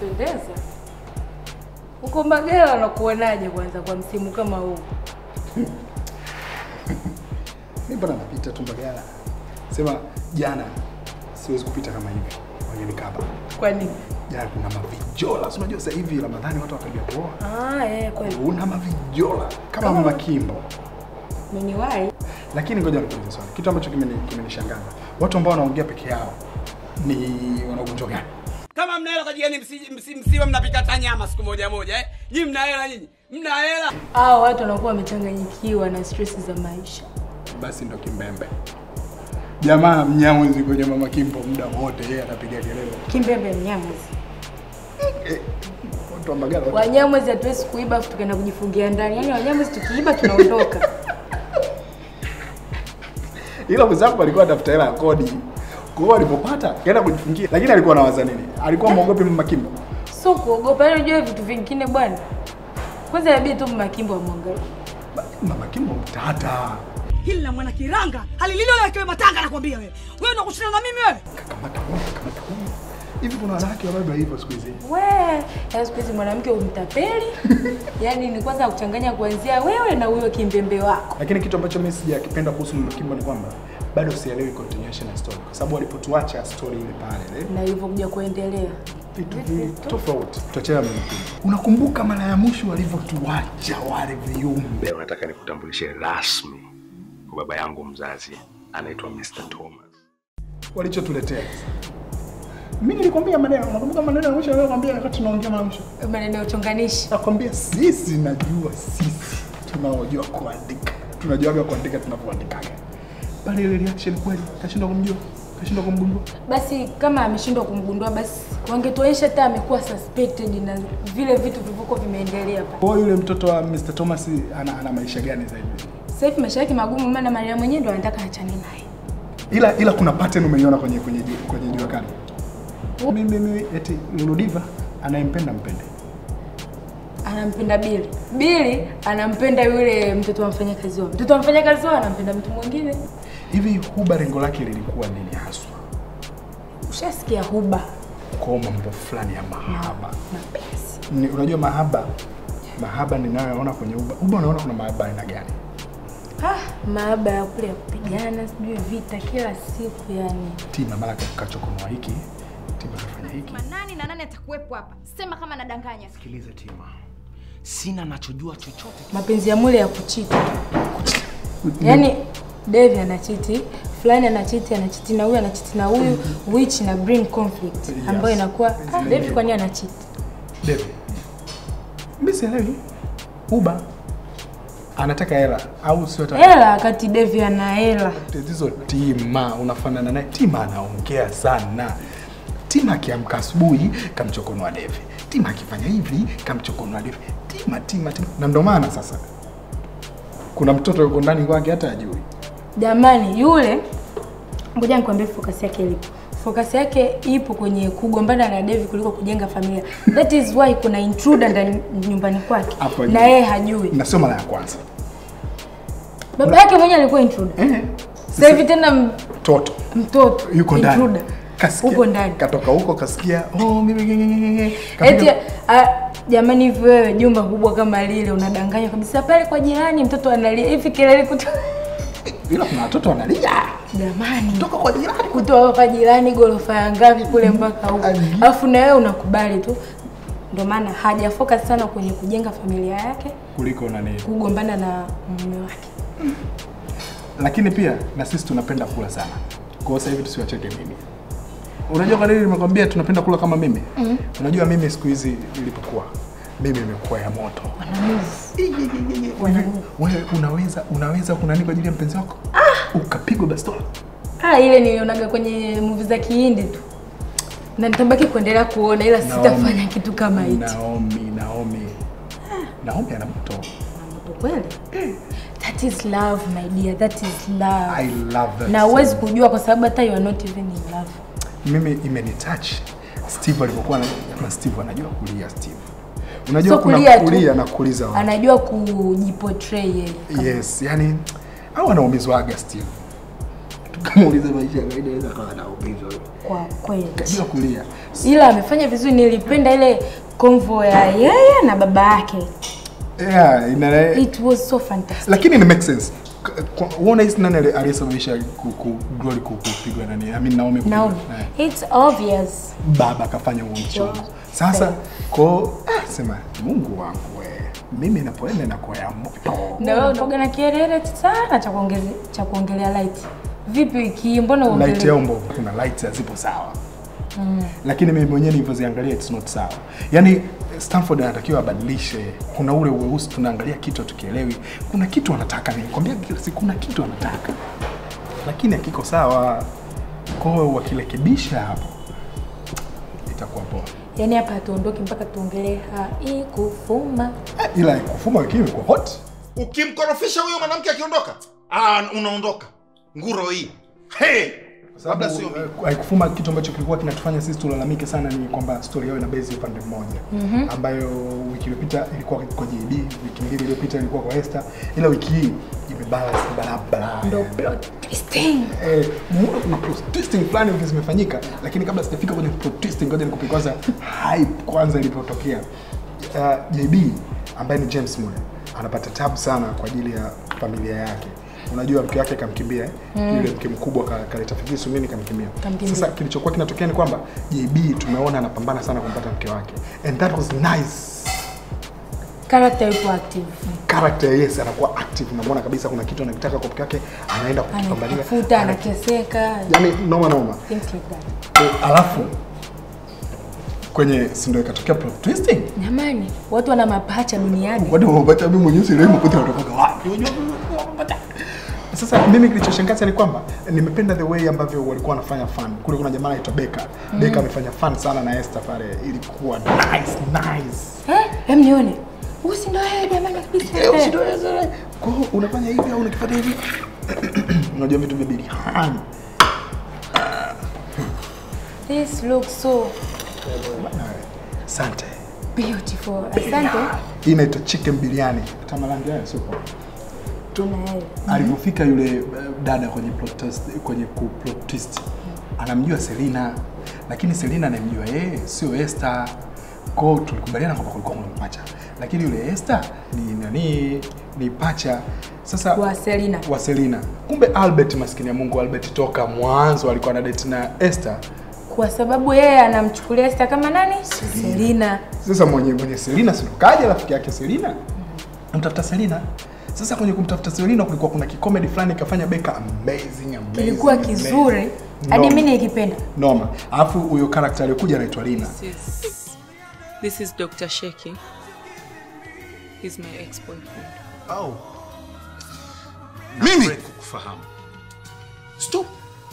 Unapendeza. Uko Mbagala unakuonaje kwanza kwa msimu kama huu? Mimi bwana napita tu Mbagala. Sema jana siwezi kupita kama hivi. Wangenikaba. Kwa nini? Jana kuna mavijola. Si unajua sasa hivi Ramadhani watu watajua kuoa. Ah, eh, kweli. Una mavijola kama mama Kimbo. Umeniwahi? Lakini ngoja nikuulize swali. Kitu ambacho kimeni- kimenishangaza. Watu ambao wanaongea peke yao ni wana ugonjwa gani? Kama mna hela kwa jiani msi- msi- msiwe mnapika hata nyama siku moja moja eh? Nyinyi mna hela nyinyi? Mna hela? Hao watu wanakuwa wamechanganyikiwa na stress za maisha. Basi ndo kimbembe. Jamaa mnyamwezi kwenye mama Kimbo muda wote yeye anapiga kelele. Kimbembe Mnyamwezi. Eh, Watu wa Mbagala wote Wanyamwezi hatuwezi kuiba afu tukaenda kujifungia ndani. Yaani Wanyamwezi tukiiba tunaondoka. ila mwenzangu alikuwa anatafuta hela ya kodi. Kwa hiyo alipopata kaenda kujifungia, lakini alikuwa anawaza nini? Alikuwa mwogopi mama Kimbo. Sio kuogopa, yaani unajua vitu vingine bwana. Kwanza inabidi tu Makimbo amwangalie. Mama Kimbo mtata. Hili la mwana kiranga halililo la matanga nakwambia wewe. Wewe unakushindana na mimi wewe? Kamata huyu, kamata huyu. Hivi kuna wanawake wababa hivyo siku hizi. We, yaani siku hizi mwanamke umtapeli. Yaani ni kwanza kuchanganya kuanzia wewe na huyo kimbembe wako. Lakini kitu ambacho mimi sijakipenda kuhusu mama Kimbo ni kwamba bado sielewi continuation ya story. Kwa sababu walipotuacha story ile pale, eh, Na ilivyokuja kuendelea. vitu vingi tofauti. Tuachana mama Kimbo. Unakumbuka mara ya mwisho walivyotuacha wale viumbe? Leo nataka nikutambulishe rasmi kwa baba yangu mzazi anaitwa Mr. Thomas. Walichotuletea. Mimi nilikwambia maneno, unakumbuka maneno ya mwisho niliyokuambia wakati tunaongea mara mwisho? Maneno ya uchonganishi. Nakwambia sisi, najua sisi tunaojua kuandika, tunajuaga kuandika tunavyoandikaga. Pale ile reaction kweli, kashindwa kumjua, kashindwa kumgundua. Basi kama ameshindwa kumgundua, basi wangetuonyesha hata amekuwa suspected na vile vitu vilivyokuwa vimeendelea pale. Kwa hiyo yule mtoto wa Mr. Thomas ana, ana maisha gani zaidi? Sasa hivi maisha yake magumu, maana Maria mwenyewe ndo anataka achane naye. Ila ila kuna pattern umeiona kwenye kwenye ju- kwenye jua kali. Mimi mimi eti Lulu Diva anayempenda mpende. Anampenda Bili. Bili anampenda yule mtoto wa mfanyakazi wao. Mtoto wa mfanyakazi wao anampenda mtu mwingine. Hivi Huba lengo lake lilikuwa nini haswa? Ushasikia huba Kwa mambo fulani ya mahaba. mapenzi. Ni, unajua mahaba mahaba ninayoona kwenye Huba. Huba unaona kuna mahaba aina gani? Ah, maaba ya kule ya kupigana, sijui vita kila siku yani. Tima mara kachokonoa hiki, Tima kafanya hiki. Nani na nani atakuwepo hapa? Sema kama nadanganya. Sikiliza Tima, sina nachojua chochote. Mapenzi ya mule ya kuchiti. Yaani Devi anachiti, fulani anachiti, anachiti na huyu anachiti na huyu, which na bring conflict ambayo Yes. inakuwa ah, Devi kwa nini anachiti? Devi. Mimi sielewi. Huba anataka hela au sio hata Hela wakati Devi ana hela. tatizo Tima unafanana naye. Tima anaongea sana. Tima akiamka asubuhi kamchokonoa Devi. Tima akifanya hivi kamchokonoa Devi. Tima Tima Tima. Na ndo maana sasa kuna mtoto yuko ndani kwake hata ajui. Jamani, yule ngoja nikwambie focus yake ilipo. Focus yake ipo kwenye kugombana na Devi kuliko kujenga familia. That is why kuna intruder ndani nyumbani kwake Hapo na ajui. yeye hajui. Na sio mara ya kwanza. Baba yake mwenyewe alikuwa intruder. Eh. Sasa hivi tena m- Mtoto mtoto yuko ndani. intruder. Kasikia. Uko ndani. Katoka huko kasikia, oh mimi ngengengenge. Eti ah, jamani hivi wewe jumba kubwa kama lile unadanganya kabisa pale kwa jirani mtoto analia hivi kelele kutoka ila kuna watoto wanalia jamani kutoka kwa jirani. kutoka kwa jirani gorofa ya ngapi kule mpaka huko. Ai. Alafu na wewe unakubali tu. Ndio maana haja focus sana kwenye kujenga familia yake, Kuliko nani. kugombana na mume wake. lakini pia na sisi tunapenda kula sana. Kwa hiyo sasa hivi tusiwacheke mimi. Unajua kwa nini nimekwambia tunapenda kula kama mimi? Mm. Unajua mimi siku hizi nilipokuwa mimi imekuwa ya moto. Wewe wewe unaweza unaweza kunani kwa ajili ya mpenzi wako? Ah! Ukapigwa bastola. Ah, ile nilionaga kwenye movie za Kihindi tu. Na nitabaki kuendelea kuona ila sitafanya kitu kama hicho. Naomi, Naomi. Naomi ana moto. Kweli? That is love my dear, that is love. I love that. na huwezi kujua kwa sababu hata you are not even in love. mimi imenitouch Steve alipokuwa na kama Steve anajua kulia Steve. Unajua So kuna kulia tu. kulia na kuuliza watu. Anajua kujiportray yeye. Yes, yani au anaumizwaga Steve. tukamuuliza maisha ya kawaida anaweza kawa anaumizwa Kwa kweli. bila kulia. Ila amefanya vizuri, nilipenda ile convo ya yeye na baba yake. Yeah, ina It was so fantastic. lakini ni make sense. K- kwa- Uona hisi nani ali- aliyesababisha ku- ku- Glory ku- kupigwa nani? I mean Naomi kupigwa. Naomi. Eh. It's obvious. Baba akafanya huo mchongo. Sasa ko ah, sema Mungu wangu we. Mimi napoenda na kwa ya moto. Na wewe unaoga na kielele sana cha kuongezea cha kuongelea light. Vipi wiki mbona Light uongelee? yao mbovu. Kuna lights hazipo sawa. Lakini mimi mwenyewe nilivyoziangalia it's not sawa. Yaani Stanford anatakiwa abadilishe. Kuna ule weusi tunaangalia kitu tukielewi. Kuna kitu anataka nikwambia kila siku kuna kitu anataka. Lakini hakiko sawa. Kwa hiyo wakirekebisha hapo itakuwa poa. Yaani hapa hatuondoki mpaka tuongelee haikufuma. Eh, Ila kufuma wiki hii kwa hot. ukimkorofisha huyo mwanamke akiondoka ah, unaondoka nguro hii hey! labda sio mimi. haikufuma kitu ambacho kilikuwa kinatufanya sisi tulalamike sana ni kwamba story yao ina base upande mmoja mm-hmm. ambayo wiki iliyopita ilikuwa kwa JD, wiki mbili iliyopita ilikuwa kwa Esther, ila wiki hii imebalance barabara. Ndo plot twisting. Eh, mu- kuna plot twisting fulani hivi zimefanyika, lakini kabla sijafika kwenye plot twisting, ngoja nikupe kwanza hype kwanza ilipotokea. Uh, JB ambaye ni James Mule anapata tabu sana kwa ajili ya familia yake. Unajua mke wake kamkimbia mm. yule mke mkubwa ka- kaleta fikisu nini kamkimbia. Kamkimbia. Sasa kilichokuwa kinatokea ni kwamba JB tumeona anapambana sana kumpata mke wake and that was nice Character yupo active. character yes anakuwa active unamwona kabisa kuna kitu anakitaka kwa mke wake anaenda kukipambania Anatafuta, Ana- anateseka. yani noma noma Things like that. Eh, alafu kwenye si ndio ikatokea plot twisting Jamani, watu wana mapacha duniani. watu wapata mimi mwenyewe sio mkuta kutoka wapi unajua wapata sasa mimi kilichoshangaza ni kwamba nimependa the way ambavyo walikuwa wanafanya fun kule kuna jamaa anaitwa Beka mm. Beka amefanya fun sana na Esther pale ilikuwa nice nice Eh, hem nione. Usi ndo yeye jamani kabisa. Eh, usidoweze. Kwa hiyo unafanya hivi au unakifuata hivi unajua vitu vya biliani This looks so asante beautiful. Asante. hii inaitwa chicken biryani tamalangi haya sio poa. Tuna yeye. alivyofika yule eh, dada kwenye plot twist, kwenye ku plot twist anamjua Selina lakini Selina anamjua yeye sio Esther kwao tulikubaliana kwamba kulikuwa kuna pacha lakini yule Esther ni nani ni pacha sasa Wa Selina. wa Selina kumbe Albert maskini ya Mungu Albert toka mwanzo alikuwa na date na Esther Kwa sababu yeye anamchukulia Esther kama nani? Selina. Selina. sasa mwenye mwenye Selina si ndo kaja rafiki yake Selina mtafuta Selina sasa kwenye kumtafuta Selina kulikuwa kuna kikomedi fulani kafanya Beka amazing amazing Kilikuwa amazing. kizuri. Hadi Noma. mimi nikipenda. noma alafu huyo character aliyokuja anaitwa Lina This is, this is Dr. Sheki. He's my ex-boyfriend. oh. mimi kufahamu stop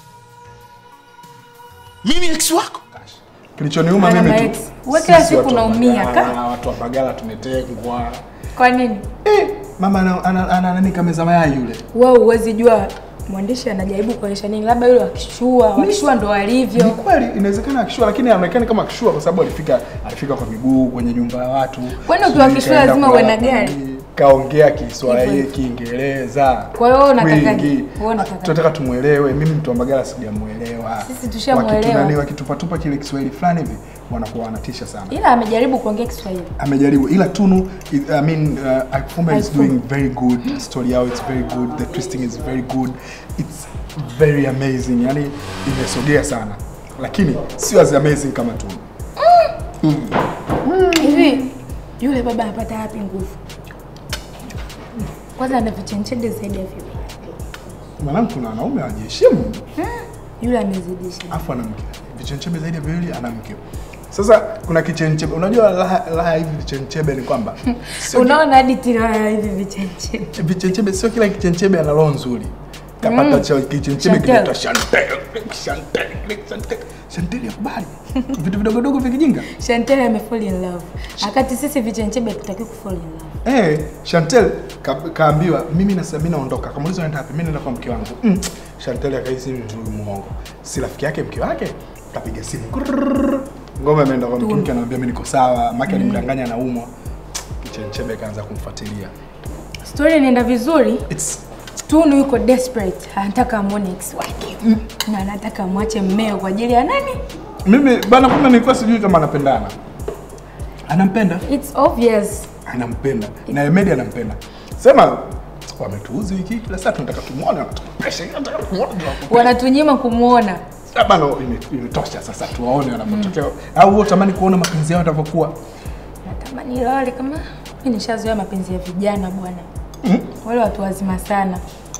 mimi ex wako kilichoniuma Ana mimi maex. tu Wewe kila sisi siku watu wa unaumia, Mbagala, ka? watu wa Mbagala tumetengwa Kwa nini? eh, mama ana, ana, ana nani kameza mayai yule Wewe huwezi jua mwandishi anajaribu kuonyesha nini, labda yule wakishua, wakishua ndo ni walivyo. kweli inawezekana akishua lakini anaonekana kama akishua kwa sababu alifika alifika kwa miguu kwenye nyumba ya watu Kwani ukiwa Sijui akishua kaenda lazima uwe na kulala gari? pale, kaongea Kiswahili Hivyo hivyo. Kiingereza Kwa hiyo wewe unatakaje? wingi. Wewe unatakaje? tunataka tumuelewe mimi mtu wa Mbagala sijamuelewa Sisi tushamuelewa. Wakitu nani, wakitupatupa kile Kiswahili fulani hivi wanakuwa wanatisha sana Ila amejaribu kuongea Kiswahili. amejaribu ila Tunu I I mean uh, Akifumba is Akifumba. doing very good story yao it's very good the twisting is very good it's very amazing yani imesogea sana lakini sio as amazing kama Tunu Hivi yule baba anapata wapi nguvu? Kwanza ana vichenchede zaidi ya vile. mwanangu kuna wanaume hawajiheshimu Yule amezidisha. afu ana mke vichenchebe zaidi ya viwili ana mke sasa kuna kichenchebe unajua raha raha hivi vichenchebe ni kwamba sio ki- Unaona hadi tira hivi vichenchede. vichenchebe sio kila kichenchebe ana roho nzuri kapata cha kichenchebe Chantel. kinaitwa Chantel Chantel Chantel Chantel ya kubali vitu vidogo dogo vikijinga Chantel amefall in love. Wakati sisi vichenchebe hatutaki kufall in love. Eh, Chantel ka, kaambiwa mimi na mimi naondoka. Kamuuliza unaenda wapi? Mimi naenda kwa mke wangu. Mm. Chantel akahisi ni mtu muongo. Si rafiki yake mke wake kapiga simu. Kurrrr. Ngoma ameenda kwa mke wake anamwambia mimi niko sawa. Maki alimdanganya anaumwa. Kichenchebe kaanza kumfuatilia. Story inaenda vizuri. It's Tunu yuko desperate, anataka amwone ex wake na anataka amwache mmeo kwa ajili ya nani? Mimi bana, kumbe nilikuwa sijui kama anapendana. Anampenda, It's obvious. anampenda na Emedi anampenda. Sema wametuuzi wiki hii, kila saa tunataka tumuone, wanatupesha, tunataka tumuone, tunakupenda. Wanatunyima kumwona. Ah, bana, ime- imetosha sasa, tuwaone wanapotokea. Au wewe utamani kuona mapenzi yao yatavyokuwa? Natamani lale kama mimi nishazoea mapenzi ya vijana bwana. Wale watu wazima sana.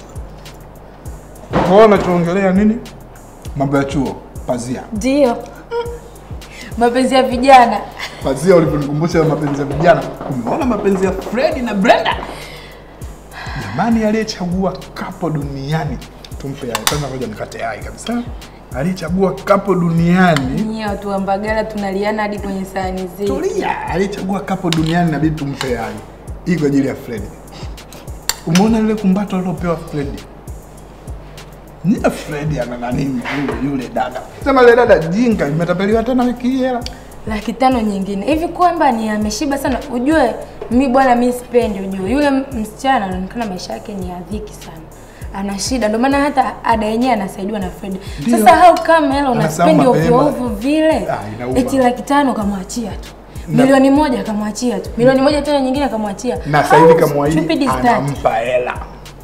Kwa hiyo unachoongelea nini? Mambo ya chuo, pazia. Ndio. Mapenzi ya vijana. Pazia ulivyonikumbusha mapenzi ya vijana. Umeona mapenzi ya Fred na Brenda? Jamani, aliyechagua kapo duniani tumpe yai. Kwanza ngoja nikate yai kabisa. Aliyechagua kapo duniani Nyie watu wa Mbagala tunaliana hadi kwenye sahani zetu. tulia, aliyechagua kapo duniani inabidi tumpe yai. Hii kwa ajili ya Fred. Umeona lile kumbato alilopewa Fred? Ni Fred ana nani yule yule dada. Sema ile dada jinga imetapeliwa tena wiki hii hela. laki tano nyingine hivi kwamba ni ameshiba sana ujue mi bwana mi sipendi ujue yule m- msichana anaonekana maisha yake ni ya dhiki sana ana shida ndio maana hata ada yenyewe anasaidiwa na Fred Ndio. sasa how come hela Anasema unaspendi ovyo mapema. ovyo vile Ah, inauma. eti laki tano kamwachia tu Na- milioni moja akamwachia tu milioni moja tena nyingine akamwachia Na sasa hivi How kamwahidi stupid is that? anampa hela.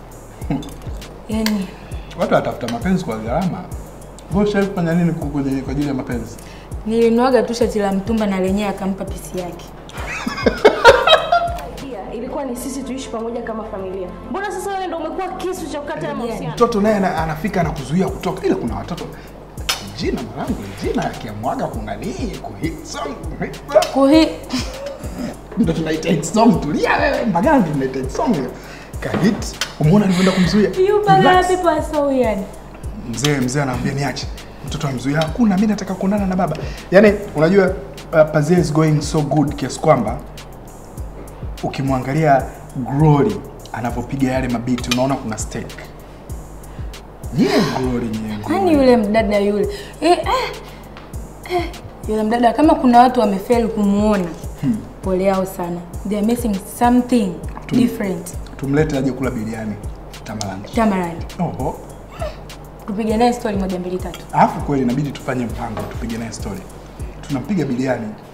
yani Watu watafuta mapenzi kwa gharama. Wewe ushawahi kufanya nini ku- kwenye- kwa ajili ya mapenzi? nilinuaga tu shati la mtumba na lenyewe akampa pisi yake Pia ilikuwa ni sisi tuishi pamoja kama familia. Mbona sasa wewe ndio umekuwa kisu cha kukata ya mahusiano? Mtoto naye ana- anafika na kuzuia kutoka, ila kuna watoto jina mwanangu, jina yakiamwaga kuna nini kuhit song, kuhit song. kuhi Ndio tunaita hit song. Tulia wewe, Mbagala ndio tunaita hit song. Kahit, umeona alivyoenda kumzuia? you Mbagala Relax. people are so weird Mzee mzee anaambia niache. Mtoto amzuia, hakuna, mimi nataka kuonana na baba. Yaani unajua uh, Pazia is going so good kiasi kwamba ukimwangalia Glory anavyopiga yale mabiti unaona kuna stake. Nyie Glory nyie. Kwani Glory. yule mdada yule eh, eh, eh, yule mdada kama kuna watu wamefeli kumuona pole yao sana they are missing something different Tumlete aje kula biriani Tamarand. Tamarand Oho. tupige naye story moja mbili tatu Alafu kweli inabidi tufanye mpango tupige naye story. Tunampiga biriani